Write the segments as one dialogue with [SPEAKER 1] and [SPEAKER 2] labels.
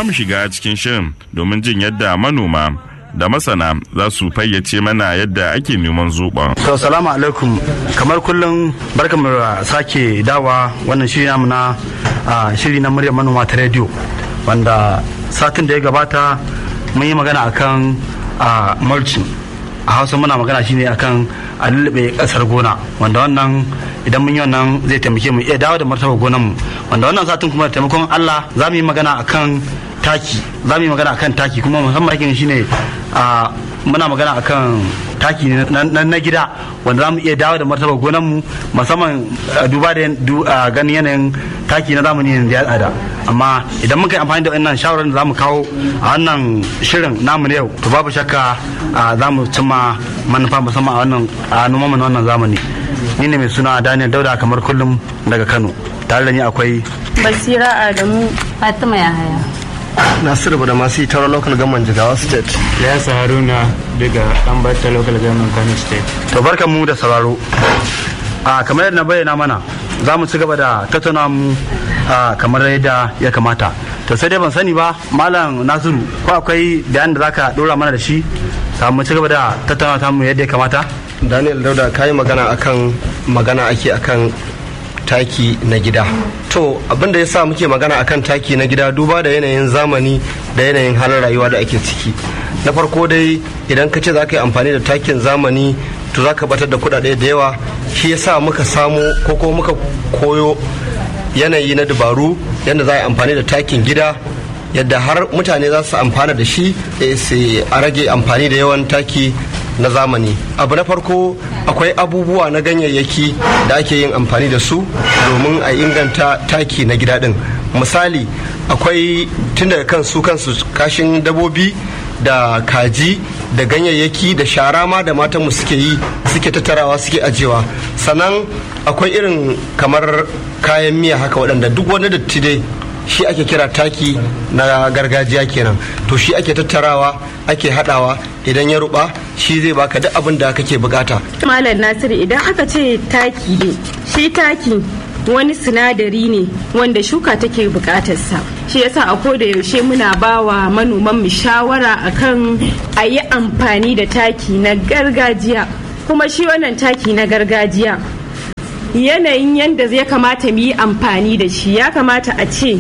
[SPEAKER 1] za mu shiga cikin shirin domin jin yadda manoma da masana za su fayyace mana yadda ake neman zoɓon.
[SPEAKER 2] To salamu alaikum kamar kullum barkamu da sake dawa wannan shiri namu na shiri na muryar manoma ta rediyo wanda satin da ya gabata mun yi magana akan mulching a hausa muna magana shine akan a lullube kasar gona wanda wannan idan mun yi wannan zai taimake mu iya dawo da martaba gonan mu wanda wannan satin kuma da taimakon Allah za mu yi magana akan taki za mu yi magana akan taki kuma musamman takin shine a muna magana akan taki na gida wanda za mu iya dawo da martaba gonan mu musamman duba da ganin yanayin taki na zamani da ya tsada amma idan muka yi amfani da wannan shawarar da za mu kawo a wannan shirin namu na yau to babu shakka za mu cimma manufa musamman a wannan a noman na wannan zamani ni ne mai suna daniel dauda kamar kullum daga kano tare da ni akwai
[SPEAKER 3] basira adamu fatima yahaya
[SPEAKER 4] nasiru da masu tara local government jigawa state
[SPEAKER 5] yasa haruna daga ɗanbata local government kano state
[SPEAKER 2] to barkan mu da sauraro a kamar yadda na bayyana mana za mu ci gaba da tattauna mu kamar yadda ya kamata to sai dai ban sani ba malam nasiru ko akwai bayanin da zaka dora mana da shi mu ci gaba da tattauna ta mu yadda ya kamata
[SPEAKER 4] daniel dauda ka yi magana akan magana ake akan taki na gida to abinda ya sa muke magana akan taki na gida duba da yanayin zamani da yanayin halin rayuwa da ake ciki na farko dai idan ka ce za ka yi amfani da takin zamani to za ka batar da kudade da yawa shi ya sa muka samu ko kuma muka koyo yanayi na dabaru yadda za a yi amfani da takin gida yadda har mutane za su amfana da shi a rage amfani da yawan taki na zamani abu na farko akwai abubuwa na ganyayyaki da ake yin amfani da su domin a inganta taki na gida din misali akwai tun daga kan su kansu kashin dabobi da kaji da ganyayyaki da shara ma da matanmu suke yi suke tattarawa suke ajewa sannan akwai irin kamar kayan miya haka waɗanda duk wani datti dai shi ake kira taki na gargajiya kenan to shi ake tattarawa ake hadawa idan ya ruba shi zai baka duk abin da kake bukata
[SPEAKER 3] malam nasiru idan aka ce taki ne shi taki wani sinadari ne wanda shuka take bukatarsa shi yasa a koda yaushe muna bawa manoman mu shawara akan a yi amfani da taki na gargajiya kuma shi wannan taki na gargajiya yanayin yadda zai kamata mu yi amfani da shi ya kamata a ce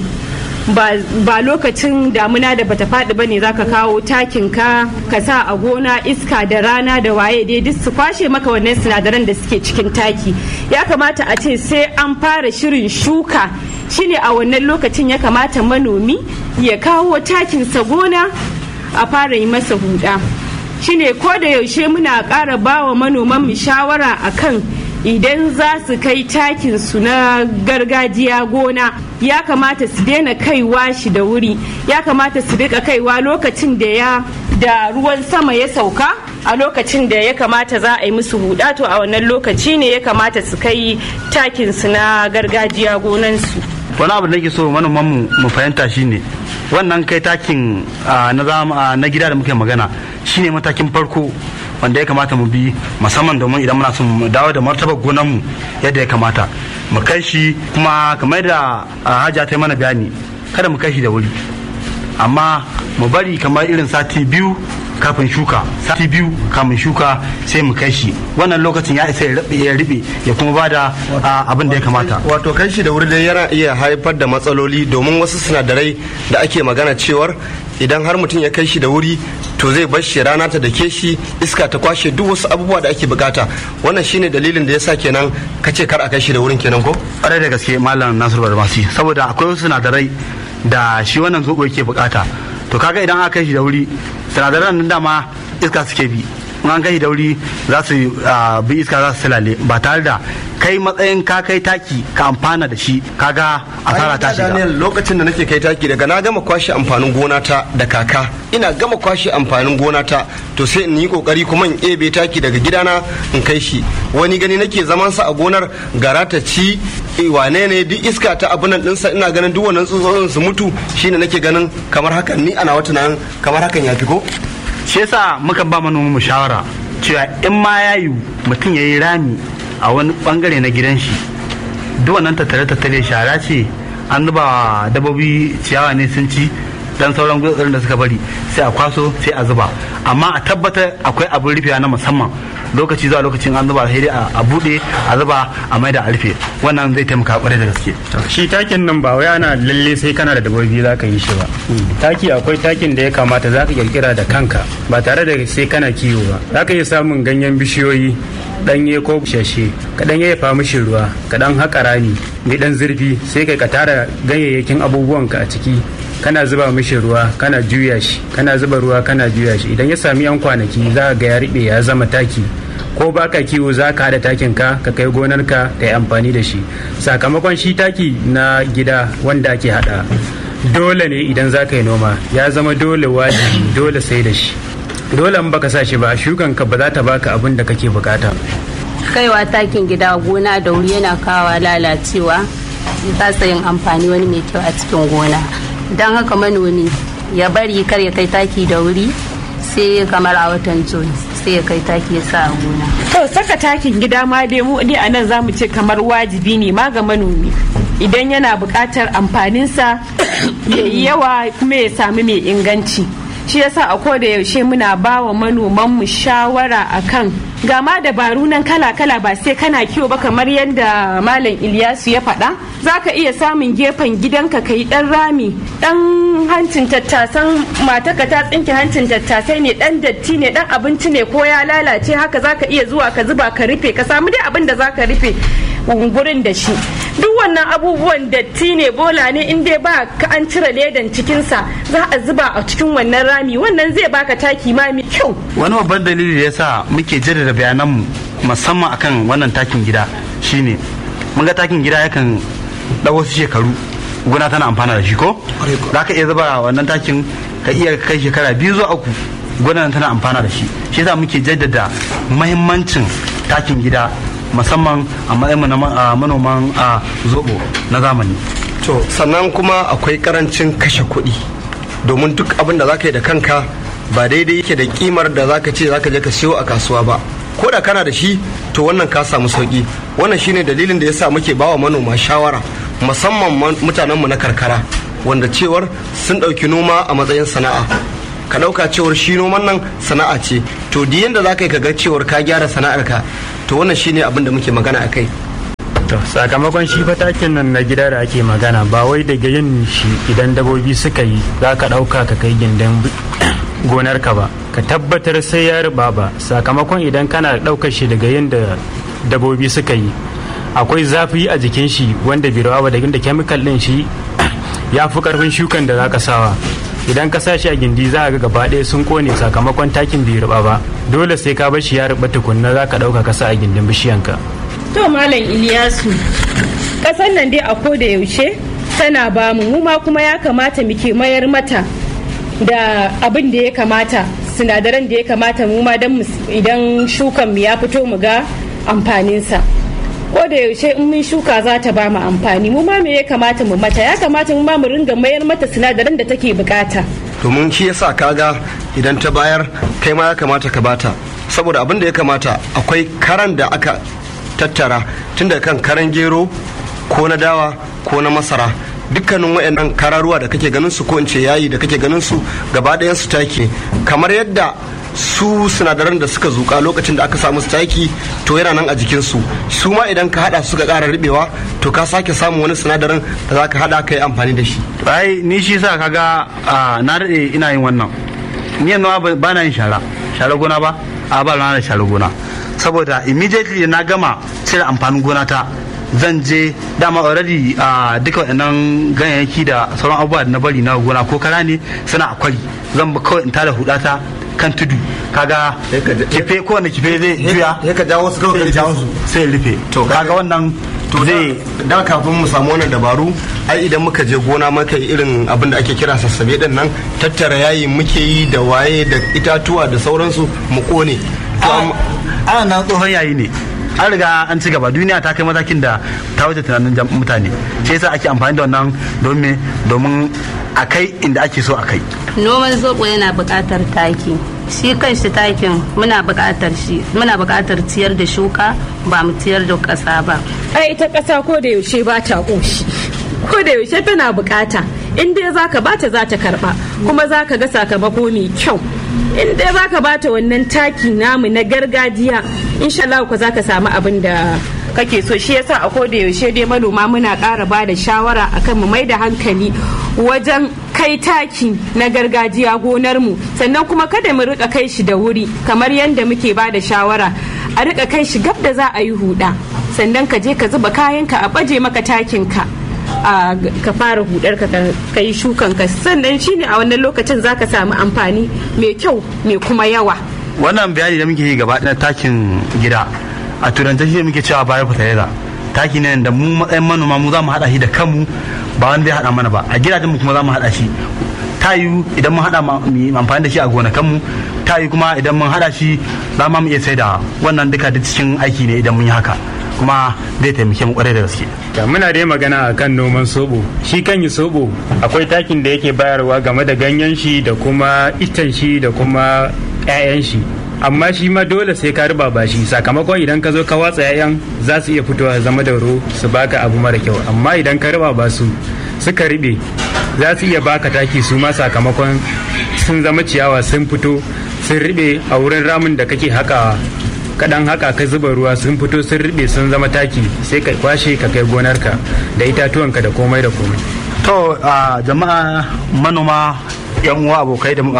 [SPEAKER 3] ba lokacin damuna da bata faɗi ba ne za ka kawo takin ka ka sa a gona iska da rana da waye dai duk su kwashe maka wannan sinadaran da suke cikin taki ya kamata a ce sai an fara shirin shuka shine a wannan lokacin ya kamata manomi ya kawo takinsa gona a fara yi masa huda shine ko da yaushe muna ƙara bawa manoman mu shawara akan idan za su kai takin su na gargajiya gona ya kamata su daina kaiwa shi da wuri ya kamata su rika kaiwa lokacin da ya da ruwan sama ya sauka a lokacin da ya kamata za a yi musu huda to a wannan lokaci ne ya kamata su kai takin su na gargajiya gonansu
[SPEAKER 2] wani abu da nake so manoman mu mu fahimta shine wannan kai takin na gida da muke magana shine matakin farko wanda ya kamata mu bi musamman domin idan muna son mu dawo da martabar gonanmu yadda ya kamata mu kai shi kuma kamar da hajiya ta yi mana bayani kada mu kai shi da wuri amma mu bari kamar irin sati biyu kafin shuka sati biyu kafin shuka sai mu kai shi wannan lokacin ya isa ya riɓe ya kuma bada abin da ya kamata
[SPEAKER 4] wato kai shi da wuri dai yana iya haifar da matsaloli domin wasu sinadarai da ake magana cewar idan har mutum ya kai shi da wuri to zai bar shi rana ta dake shi iska ta kwashe duk wasu abubuwa da ake bukata wannan shine dalilin da yasa kenan ka ce kar a kai shi da wurin kenan ko
[SPEAKER 2] ƙwarai da gaske malam nasiru barmasi saboda akwai wasu sinadarai da shi wannan zobo yake bukata to kaga idan aka kai shi da wuri sinadaran nan dama iska suke bi in an kai da wuri za su bi iska za su silale ba tare da kai matsayin ka kai taki ka amfana da shi kaga asara ta shiga
[SPEAKER 4] Daniel lokacin da nake kai taki daga na gama kwashe amfanin gona ta da kaka ina gama kwashe amfanin gona ta to sai in yi kokari kuma in ebe taki daga gidana in kai shi wani gani nake zaman sa a gonar gara ta ci wane ne duk iska ta abunan dinsa ina ganin duk wannan tsutsotsin su mutu shine nake ganin kamar hakan ni ana wata nan kamar hakan ya fi ko
[SPEAKER 2] shi yasa muka ba manoman mu shawara cewa in ma ya yi mutum ya yi rami a wani bangare na gidan shi duk wannan tattare tattare shara ce an zuba dabobi ciyawa ne sun ci dan sauran gutsurin da suka bari sai a kwaso sai a zuba amma a tabbatar akwai abin rufewa na musamman lokaci zuwa lokacin an zuba sai dai a bude a zuba a maida a rufe wannan zai taimaka kwarai da gaske
[SPEAKER 5] shi takin nan ba wai ana lalle sai kana da dabbobi za ka yi shi ba taki akwai takin da ya kamata za ka kirkira da kanka ba tare da sai kana kiwo ba za ka iya samun ganyen bishiyoyi ɗanye ko bushashe ka ɗan yayyafa mishi ruwa ka ɗan haƙa rami mai ɗan zurfi sai kai ka tara ganyayyakin abubuwanka a ciki kana zuba mishi ruwa kana juya shi kana zuba ruwa kana juya shi idan ya sami yan kwanaki za ga ya riɓe ya zama taki ko baka kiwo za ka haɗa takin ka ka kai gonarka ka yi amfani da shi sakamakon shi taki na gida wanda ake haɗa dole ne idan za ka yi noma ya zama dole wajibi dole sai da shi dole in baka sa shi ba shukan ka ba za ta baka abin da kake bukata
[SPEAKER 6] kaiwa takin gida gona da wuri yana kawa lalacewa ya kasa yin amfani wani mai kyau a cikin gona don haka manomi ya bari kar ya kai taki da wuri sai kamar a watan jun sai ya kai taki ya sa a gona
[SPEAKER 3] to saka takin gida ma dai mu dai anan zamu ce kamar wajibi ne ma ga manomi idan yana buƙatar amfaninsa ya yi yawa kuma ya sami mai inganci shi yasa a koda yaushe muna ba wa manoman mu shawara akan ga ma dabaru nan kala-kala ba sai kana kiwo ba kamar yadda malam Ilyasu ya faɗa za ka iya samun gefen gidanka ka yi ɗan rami ɗan hancin tattasan mataka ta tsinke hancin tattasai ne ɗan datti ne ɗan abinci ne ko ya lalace haka za ka iya zuwa ka zuba ka rufe ka samu dai abin da za ka rufe gurin da shi duk wannan abubuwan datti ne bola ne in dai ba ka an cire ledan cikinsa za a zuba a cikin wannan rami wannan zai baka taki ma mai kyau
[SPEAKER 2] wani babban dalili da yasa muke jaddada bayananmu musamman akan wannan takin gida shine mun ga takin gida yakan ɗau wasu shekaru gona tana amfana da shi ko za ka iya zuba wannan takin ka iya kai shekara biyu zuwa uku gona tana amfana da shi shi yasa muke jaddada mahimmancin takin gida musamman a matsayin na manoman a zobo na zamani
[SPEAKER 4] to sannan kuma akwai karancin kashe kuɗi domin duk abin da zaka yi da kanka ba daidai yake da kimar da zaka ce zaka je ka siyo a kasuwa ba ko da kana da shi to wannan ka samu sauki wannan shine dalilin da yasa muke bawa manoma shawara musamman mutanenmu na karkara wanda cewar sun ɗauki noma a matsayin sana'a ka ɗauka cewar shi noman nan sana'a ce to di yanda za ka yi ka ga cewar ka gyara sana'arka to wannan shine abin da muke magana a kai
[SPEAKER 5] to sakamakon shi fatakin nan na gida da ake magana ba wai daga yin shi idan dabobi suka yi za ka ɗauka ka kai gindin gonarka ba ka tabbatar sai ya riba ba sakamakon idan kana ɗaukar shi daga yin da dabobi suka yi akwai zafi a jikin shi wanda bai rawa ba da inda kemikal din shi ya fi karfin shukan da zaka sawa idan ka sa shi a gindi za ga gaba ɗaya sun kone sakamakon takin bai riba ba dole sai ka bar shi ya riba tukunna za ka ɗauka ka sa a gindin bishiyanka
[SPEAKER 3] to malam iliyasu ƙasar nan dai a koda yaushe tana ba mu mu ma kuma ya kamata muke mayar mata da abin da ya kamata sinadaran da ya kamata mu ma idan shukan mu ya fito mu ga amfaninsa ko da yaushe in mun shuka za ta ba mu amfani mu ma me ya kamata mu mata ya kamata mu ma mu ringa mayar mata sinadaran da take bukata
[SPEAKER 4] domin shi yasa kaga idan ta bayar kai ma ya kamata ka bata saboda abin da ya kamata akwai karan da aka tattara tun da kan karan gero ko na dawa ko na masara dukkanin waɗannan kararuwa da kake ganin su ko in ce yayi da kake ganin su gaba ɗayan su taki kamar yadda su sinadaran da suka zuka lokacin da aka samu su taki to yana nan a jikin su su ma idan ka hada suka ƙara ribewa to ka sake samun wani sinadarin da za ka hada ka yi amfani da shi
[SPEAKER 2] ai ni shi sa kaga na daɗe ina yin wannan ni yanzu ba na yin shara shara gona ba a ba na da shara gona saboda immediately na gama cire amfanin gona ta zan je dama already a duka waɗannan ganyayyaki da sauran abubuwa da na bari na gona ko kara ne suna akwai zan kawai in tada hudata kan tudu kaga kife ko wanda kife zai juya
[SPEAKER 4] ya ka jawo su kawai ka jawo su
[SPEAKER 2] sai rufe to kaga wannan
[SPEAKER 4] to zai da kafin mu samu wannan dabaru ai idan muka je gona muka yi irin abin da ake kira sassabe din nan tattara yayi muke yi da waye da itatuwa da sauransu mu kone
[SPEAKER 2] ana nan tsohon yayi ne an riga an ci gaba duniya ta kai matakin da ta wuce tunanin mutane sai yasa ake amfani da wannan domin domin a kai inda ake so a kai
[SPEAKER 6] noman zobo yana buƙatar taki shi kan shi takin muna buƙatar shi muna buƙatar ciyar da shuka ba mu ciyar da ƙasa ba
[SPEAKER 3] ai ita ƙasa ko da yaushe ba ta ƙoshi ko da yaushe tana buƙata in dai zaka bata za ta karba kuma za ka ga sakamako mai kyau in dai za ka bata wannan taki namu na gargajiya insha Allah ku za ka samu abin da kake so shi yasa a koda yaushe dai manoma muna ƙara ba da shawara akan mu mai da hankali wajen kai taki na gargajiya gonar mu sannan kuma kada mu rika kai shi da wuri kamar yadda muke ba da shawara a rika kai shi gab da za a yi huda sannan ka je ka zuba kayanka a baje maka takin ka a ka fara hudar ka ka yi shukan ka sannan shine a wannan lokacin zaka samu amfani mai kyau mai kuma yawa
[SPEAKER 2] wannan bayani da muke yi gaba na takin gida a turanta shi muke cewa bayan fertilizer taki ne da mu matsayin manoma mu za mu hada shi da kanmu ba wanda ya hada mana ba a gidajen mu kuma za mu hada shi ta yiwu idan mun hada mu amfani da shi a gonakanmu ta yiwu kuma idan mun hada shi za mu iya sai da wannan duka da cikin aiki ne idan mun yi haka kuma zai taimake mu kwarai da gaske
[SPEAKER 5] da muna dai magana a kan noman sobo shi kan yi sobo akwai takin da yake bayarwa game da ganyen shi da kuma itan shi da kuma 'ya'yan shi amma shi ma dole sai ka riba ba shi sakamakon idan ka zo ka watsa 'ya'yan za su iya fitowa zama da ro su baka abu mara kyau amma idan ka riba ba su suka riɓe za su iya baka taki su ma sakamakon sun zama ciyawa sun fito sun riɓe a wurin ramin da kake hakawa kaɗan haka ka zuba ruwa sun fito sun riɓe sun zama taki sai ka kwashe ka kai gonarka da itatuwanka da komai da komai
[SPEAKER 2] to a jama'a manoma yan uwa abokai da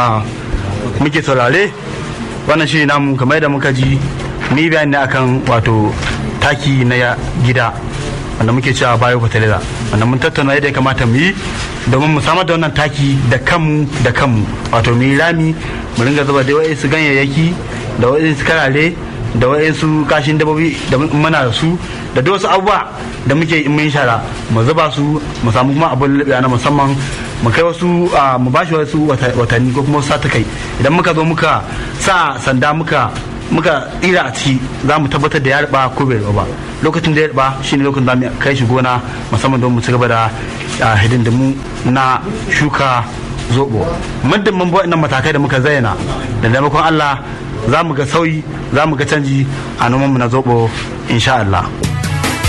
[SPEAKER 2] muke saurare wannan shi namu kamar da muka ji ni bayani akan wato taki na gida wanda muke cewa bayo fertilizer wanda mun tattauna yadda ya kamata mu yi domin mu samar da wannan taki da kanmu da kanmu wato mu yi rami mu ringa zuba da wa'insu ganyayyaki da wa'insu karare da wa'insu kashin dabobi da muna da su da duk wasu abubuwa da muke in mun shara mu zuba su mu samu kuma abin labiya na musamman mu kai wasu mu bashi wasu watanni ko kuma wasu satakai idan muka zo muka sa sanda muka muka tsira a ciki za mu tabbatar da ya riba ko bai riba ba lokacin da ya riba shine lokacin da mu kai shi gona musamman don mu ci gaba da hidindimu na shuka zobo muddin mun bi waɗannan matakai da muka zayyana da taimakon Allah za mu ga sauyi za mu ga canji a nomanmu na zobo insha Allah.